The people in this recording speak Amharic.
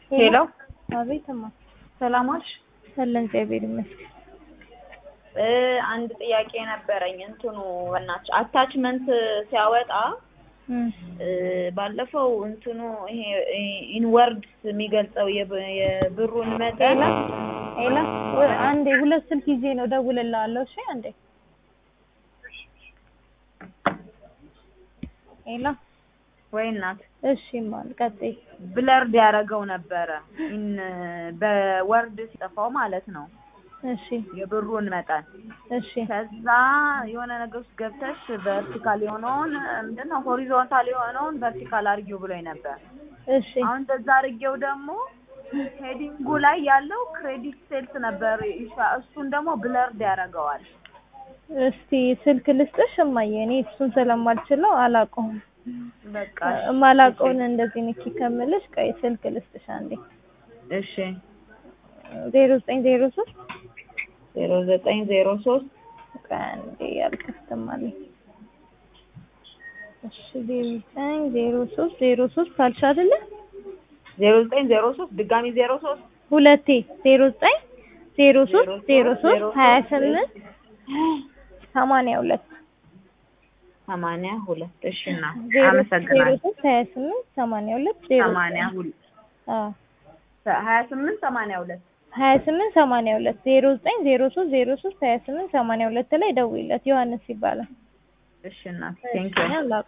ሄሎ አቤትማ ሰላም ዋልሽ? አለን እግዚአብሔር ይመስገን። እ አንድ ጥያቄ ነበረኝ። እንትኑ በእናትሽ አታችመንት ሲያወጣ እም እ ባለፈው እንትኑ ይሄ ኢንወርድስ የሚገልጸው የብ- የብሩን መጠን ሄላ ወይ አንዴ ሁለት ስልክ ይዤ ነው እደውልልሃለሁ። እሺ አንዴ ሄላ ወይ እናት እሺ ማን ቀጥይ። ብለርድ ያደረገው ነበረ ኢን በወርድ ሲጠፋው ማለት ነው እሺ የብሩን መጠን እሺ ከዛ የሆነ ነገር ውስጥ ገብተሽ ቨርቲካል የሆነውን ምንድን ነው ሆሪዞንታል የሆነውን ቨርቲካል አድርጊው ብሎኝ ነበር። እሺ አሁን እንደዛ አድርጌው ደግሞ ሄዲንጉ ላይ ያለው ክሬዲት ሴልስ ነበር ይሻ- እሱን ደግሞ ብለርድ ያደርገዋል። እስቲ ስልክ ልስጥሽ እማዬ፣ እኔ እሱን ስለማልችለው አላውቀውም። በቃ የማላውቀውን እንደዚህ ንኪ ከምልሽ ቆይ ስልክ ልስጥሽ አንዴ። እሺ ዜሮ ዘጠኝ ዜሮ ሶስት ዜሮ ዘጠኝ ዜሮ ሶስት ቆይ አንዴ ያልከፍትም አለኝ። እሺ ዜሮ ዘጠኝ ዜሮ ሶስት ዜሮ ሶስት ካልሽ አይደለ? ዜሮ ዘጠኝ ዜሮ ሶስት ድጋሚ ዜሮ ሶስት ሁለቴ ዜሮ ዘጠኝ ዜሮ ሶስት ዜሮ ሶስት ሀያ ስምንት ሰማንያ ሁለት ሰማንያ ሁለት እሺ እና ዜሮ ዜሮ አመሰግናለሁ። ሶስት ሀያ ስምንት ሰማንያ ሁለት ዜሮ ሰማንያ ሁለት አዎ ሀያ ስምንት ሰማንያ ሁለት ሀያ ስምንት ሰማንያ ሁለት ዜሮ ዘጠኝ ዜሮ ሶስት ዜሮ ሶስት ሀያ ስምንት ሰማንያ ሁለት ላይ ደውይለት ዮሐንስ ይባላል። እሺ እናት ቴንኪው እኔ አላውቀውም።